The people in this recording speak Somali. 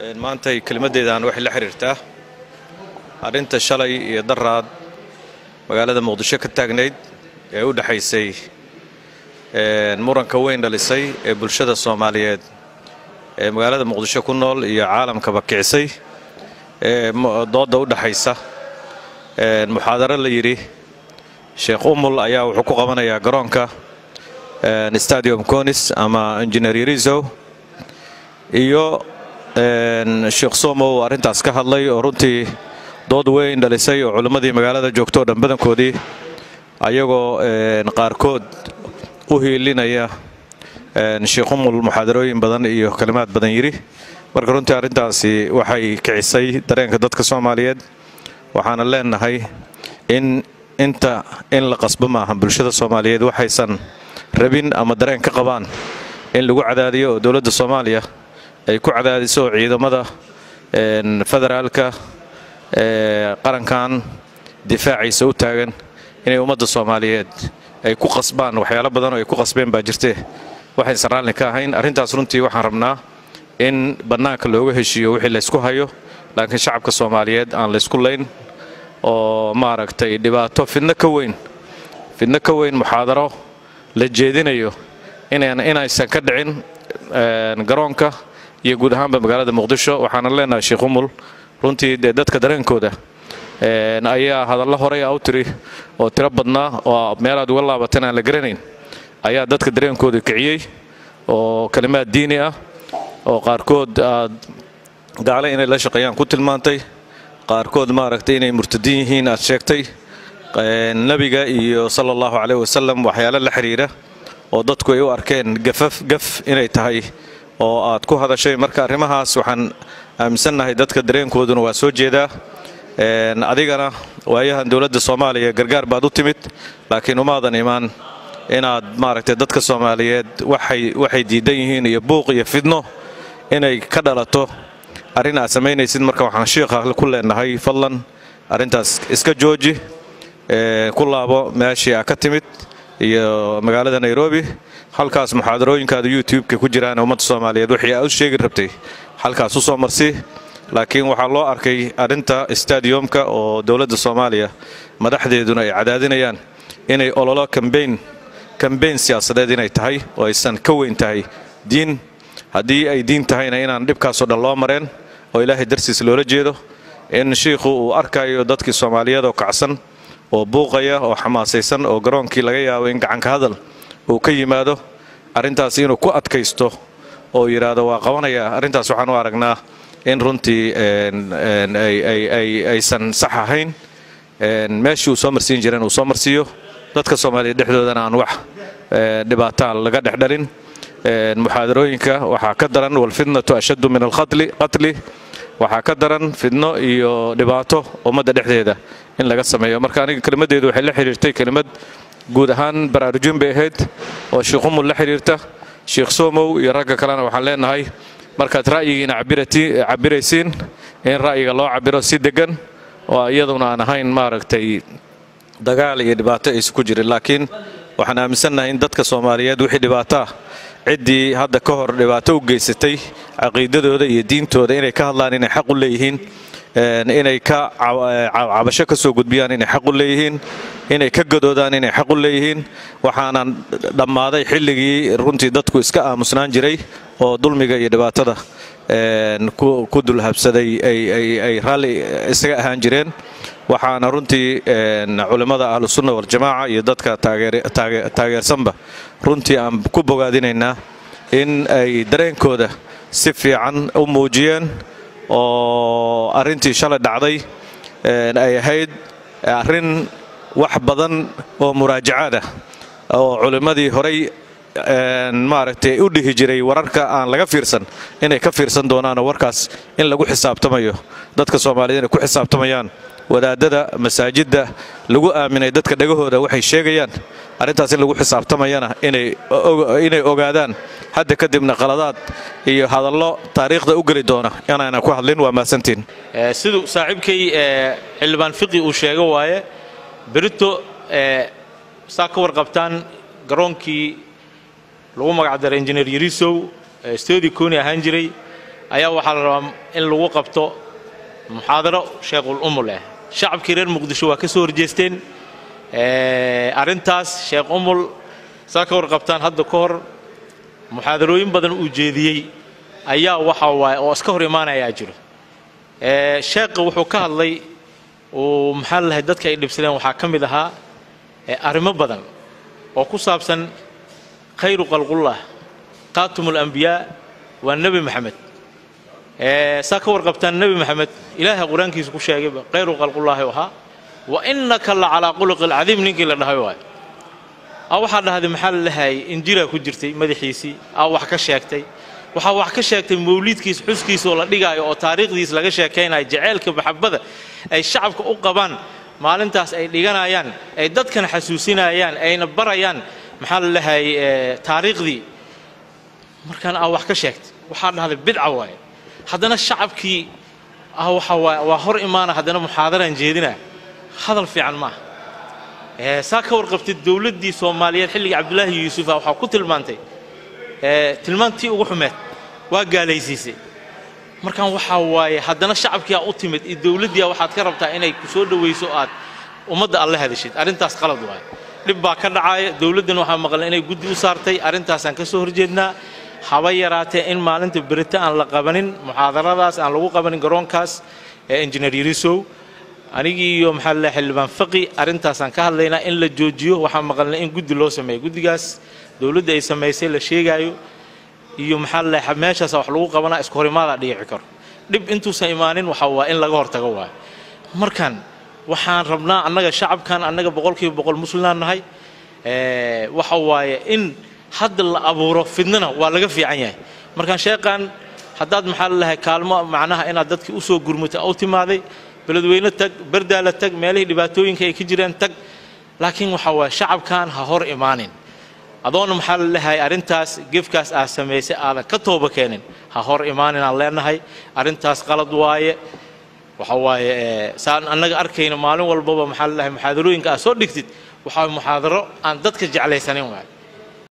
maantay kelimaddeedaan waxay la xidhiirtaa arrinta shalay iyo daraad magaalada muqdisho ka taagnayd ee u dhexaysay muranka weyn dhalisay ee bulshada soomaaliyeed ee magaalada muqdisho ku nool iyo caalamkaba kicisay ee doodda u dhexaysa muxaadaro la yidhi sheekh umul ayaa wuxuu ku qabanayaa garoonka stadium conis ama injineer yarisow iyo sheekh somow arrintaas ka hadlay oo runtii dood weyn dhalisay oo culimmadii magaalada joogto o dhan badankoodii ayagoo qaarkood u hiilinaya sheekh umul muxaadarooyin badan iyo kalimaad badan yidhi marka runtii arrintaasi waxay kicisay dareenka dadka soomaaliyeed waxaana leenahay in inta in la qasbo maaha bulshada soomaaliyeed waxaysan rabin ama dareen ka qabaan in lagu cadaadiyo oo dowladda soomaaliya ay ku cadaadiso ciidamada federaalka ee qarankan difaaciisa u taagan inay ummadda soomaaliyeed ay ku qasbaan waxyaalo badan oo ay ku qasbeen baa jirtee waxaysan raalli ka ahayn arrintaas runtii waxaan rabnaa in bannaanka looga heshiiyo wixii laysku hayo laakiin shacabka soomaaliyeed aan laysku layn oo maaragtay dhibaato fidno ka weyn fidno ka weyn muxaadaro la jeedinayo inaysan ka dhicin garoonka iyo guud ahaanba magaalada muqdisho waxaana leenahay sheekh umul runtii dee dadka dareenkooda ayaa hadallo horey u tiri oo tiro badnaa oo meelaad uga laabatan aan la garanayn ayaa dadka dareenkooda kiciyey oo kalimaad diini ah oo qaarkood aad gaale inay la shaqeeyaan ku tilmaantay qaarkood maaragtay inay murtadiin yihiin aad sheegtay nebiga iyo sala allahu caleyh wasalam waxyaalo la xidhiira oo dadku ay u arkeen gafaf gaf inay tahay oo aad ku hadashay marka arrimahaas waxaan aaminsannahay dadka dareenkooduna waa soo jeedaa adigana waayahan dowladda soomaaliya gargaar baad u timid laakiin umaadan imaan inaad maaragtay dadka soomaaliyeed waxay diidan yihiin iyo buuq iyo fidno inay ka dhalato arrin aad samaynaysid marka waxaan shiikha ku leenahay fadlan arrintaas iska jooji ku laabo meeshii aa ka timid iyo magaalada nairobi halkaas muxaadarooyinkaada youtube-ka ku jiraan ummadda soomaaliyeed wixii aa u sheegi rabtay halkaas u soo marsi laakiin waxaa loo arkay arrinta stadiumka oo dowladda soomaaliya madaxdeeduna ay cadaadinayaan inay ololo kambayn kambayn siyaasadeed inay tahay oo aysan ka weyn tahay diin haddii ay diin tahayna inaan dhibkaasoo dhan loo mareen oo ilaahay darsiis loola jeedo in shiikhu uu arkayo dadkii soomaaliyeed oo kacsan oo buuqaya oo xamaasaysan oo garoonkii laga yaabo in gacanka hadal uu ka yimaado arrintaas inuu ku adkaysto oo yidhaahdo waa qabanaya arrintaas waxaan u aragnaa in runtii aysan sax ahayn meeshii uu soo marsiin jireen uu soo marsiiyo dadka soomaaliyeed dhexdoodana aan wax dhibaataa laga dhexdhalin muxaadarooyinka waxaa ka daran walfitnatu ashaddu min alqatli waxaa ka daran fidno iyo dhibaato ummadda dhexdeeda in laga sameeyo marka aniga kelimaddeedu waxay la xidhiirtay kelimad guud ahaan baraarujin bay ahayd oo sheekh umul la xidhiirta sheekh somow iyo ragga kalena waxaan leenahay markaad ra'yigiina cabiraysiin in ra'yiga loo cabiro si deggan oo iyaduna aan ahayn maaragtay dagaal iyo dhibaato aysu ku jirin laakiin waxaan aaminsannahay in dadka soomaaliyeed wixii dhibaato ah ciddii hadda ka hor dhibaato u geysatay caqiidadooda iyo diintooda inay ka hadlaan inay xaq u leeyihiin inay ka cabasho ka soo gudbiyaan inay xaq u leeyihiin inay ka gadoodaan inay xaq u leeyihiin waxaanan dhammaaday xilligii runtii dadku iska aamusnaan jiray oo dulmiga iyo dhibaatada ku dulhabsaday ay raalli isaga ahaan jireen waxaana runtii culimmada ahlusunna waljamaaca iyo dadka taageersanba runtii aan ku bogaadinaynaa in ay dareenkooda si fiican u muujiyeen oo arrintii shalay dhacday ay ahayd arrin wax badan oo muraajacaad ah oo culimmadii horay maaragtay u dhihi jiray wararka aan laga fiirsan inay ka fiirsan doonaanoo warkaas in lagu xisaabtamayo dadka soomaaliyeed inay ku xisaabtamayaan wadaadada masaajidda lagu aaminay dadka dhagahooda waxay sheegayaan arrintaas in lagu xisaabtamayana inay ogaadaan hadda kadibna qaladaad iyo hadallo taariikhda u geli doona inayna ku hadlin waa mahadsantiin siduu saaxiibkay xildhibaan fiqi uu sheego waaye berito saa ka warqabtaan garoonkii lagu magacdaray injineer yarisow stodi koni ahaan jiray ayaa waxaa la rabaa in lagu qabto muxaadaro sheekhul umu leh shacabkii reer muqdisho waa ka soo horjeesteen arrintaas sheekh umul saa ka warqabtaan hadda ka hor muxaadarooyin badan uu jeediyey ayaa waxa waaye oo iska hor imaanayaa jiro sheekha wuxuu ka hadlay uu maxaa lahay dadka ay dhibsadeen waxaa ka mid ahaa arrimo badan oo ku saabsan khayru qalqullah qaatum alambiyaa waa nebi maxamed saa ka warqabtaan nebi maxamed ilaahay qur-aankiisa ku sheegayba khayru qalqullaahi ahaa wa innaka la calaa quluqi alcadiim ninkii la dhahay waayo a waxaa dhahday maxaa la dhahayay injiraa ku jirtay madaxiisii aa wax ka sheegtay waxaa wax ka sheegtay mawliidkiis xuskiisa oo la dhigaayo oo taariikhdiis laga sheekaynayo jaceylka maxabada ay shacabka u qabaan maalintaas ay dhiganayaan ay dadkana xasuusinayaan ayna barayaan maxaa la dhahayay taariikhdii markaan aa wax ka sheegtay waxaa dhahday bidca waaye haddana shacabkii ah waxa waaye waa hor imaana haddana muxaadaraan jeedina hadal fiican maaha saa ka warqabtay dowladdii soomaaliyeed xilligii cabdulaahi yuusufa waxaa ku tilmaantay tilmaantii ugu xumeed waa gaalaysiisay markaan waxaa waaye haddana shacabkii aa u timid iyo dowladdiia waxaad ka rabtaa inay ku soo dhowayso aad ummadda alla hadashid arrintaas qalad waaye dhib baa ka dhacaaya dowladdan waxaa maqlan inay guddi u saartay arrintaasaan ka soo horjeednaa haba yaraatee in maalinta berito aan la qabanin muxaadaradaas aan lagu qabanin garoonkaas ee injineer yarisow anigii iyo maxaa la xildhibaan faqi arrintaasaan ka hadlaynaa in la joojiyo waxaan maqalnay in guddi loo sameeyo guddigaas dowladda ay samaysay la sheegaayo iyo maxaa la meeshaas wax lagu qabanaa isku horimaadaa dhiici karo dhib intuusan imaanin waxa waa in laga hortago waayo markan waxaan rabnaa annaga shacabkan annaga boqolkiiba boqol muslimaan nahay waxa waaye in hadda la abuuro fidnana waa laga fiican yahay markaan sheeqan haddaad maxaa la lahay kaalmo macnaha inaad dadkii usoo gurmata u timaaday beledweyne tag bardaala tag meelihii dhibaatooyinka ay ka jireen tag laakiin waxa waaye shacabkan ha hor imaanin adoona maxaa la lehay arrintaas gefkaas aad samaysay aadan ka tooba keenin ha hor imaanin aan leenahay arrintaas qalad waaye waxa waaye saan annaga arkayna maalin walbaba maxaa la lehay muxaadarooyinka aad soo dhigtid waxaa muxaadaro aan dadka jeclaysanin waaye